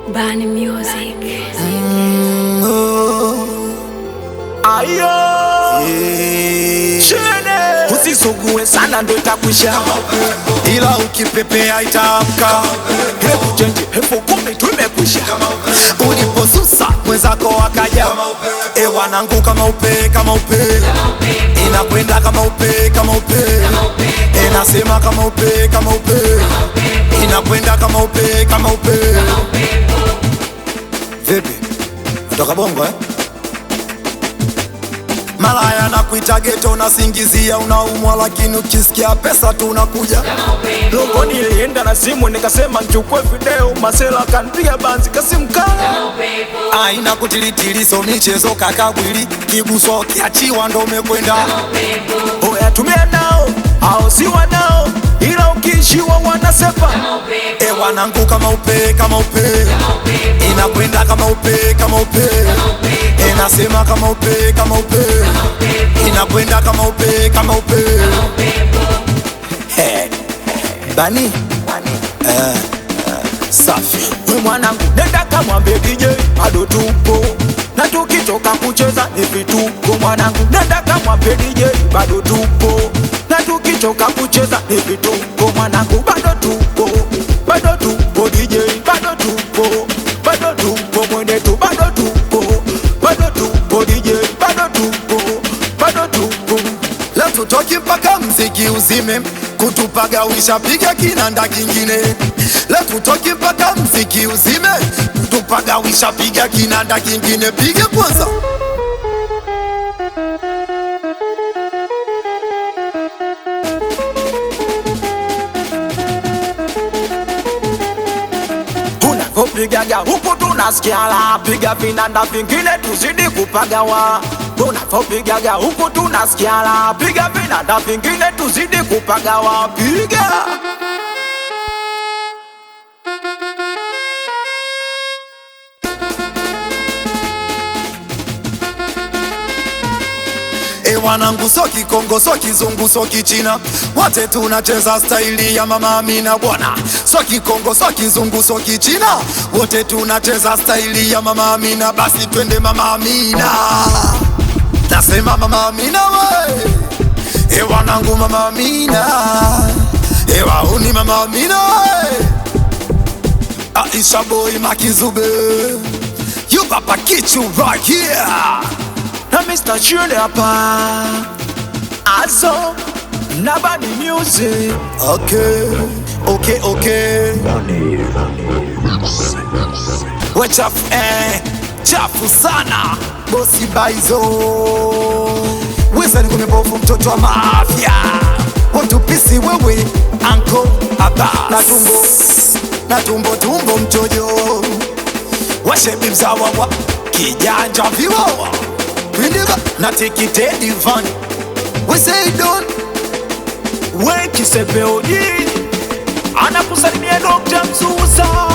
Bani Music. Ayo Chene Usisugue sana ndo itakwisha ila ukipepea itaamka. Hebu chenji hefu kumi tu imekwisha Uliposusa mwenzako akaja, e wanangu, kama upe kama upe, inakwenda kama upe kama upe, inasema kama upe kama upe, inakwenda kama upe kama upe. Vipi, natoka bongo eh? Malaya na kuita geto, unasingizia unaumwa, lakini ukisikia pesa tu unakuja Logo nilienda na simu nikasema nchukue video Masela kanpiga banzi kasimkala aina kutilitili, so michezo kakabwili, kiguswa kiachiwa ndo umekwenda Oya tumia nao au si wanao Ila ukiishiwa wanasepa E wanangu kama upe kama upe inakwenda kama upe kama upe inasema kama upe kama upe inakwenda kama upe kama upe He. Bani Eh, eh, safi We mwanangu nenda kamwambie DJ bado tupo na tukitoka kucheza ni vituko mwanangu nenda kamwambie DJ bado tupo na tukitoka kucheza ni vituko mwanangu bado tupo bado tupo DJ bado tupo bado tupo mwenetu bado tupo bado tupo DJ bado tupo bado tupo leo tutoki mpaka mziki uzime kutupagawisha piga kinanda kingine leo tutoki mpaka mziki uzime kutupagawisha piga kinanda kingine piga kwanza unavyopigaga huku tunasikia la piga vinanda vingine tuzidi kupagawa unavyopigaga huku tunasikia la piga vinanda vingine tuzidi kupagawa piga E wanangu, so Kikongo, so Kizungu, so Kichina, wote tunacheza staili ya Mama Amina bwana. So Kikongo, so Kizungu, so Kichina, wote tunacheza staili ya Mama Amina. Basi twende Mama Amina, nasema Mama Amina we. E wanangu, Mama Amina, e wauni Mama Amina we. Aisha boy Makizube, you papa kichu right here. na Mr. Chune hapa aso na Bani Music Okay, okay, okay. We chafu eh, chafu sana bosi baizo wizani kumebovu mtoto wa mafya watupisi wewe anko aba na tumbo na tumbo tumbo mtojo washebi mzawa wa kijanja viwawa windiga na tikitedi van we say don't we kisepeoji anakusalimia Dr. Msusa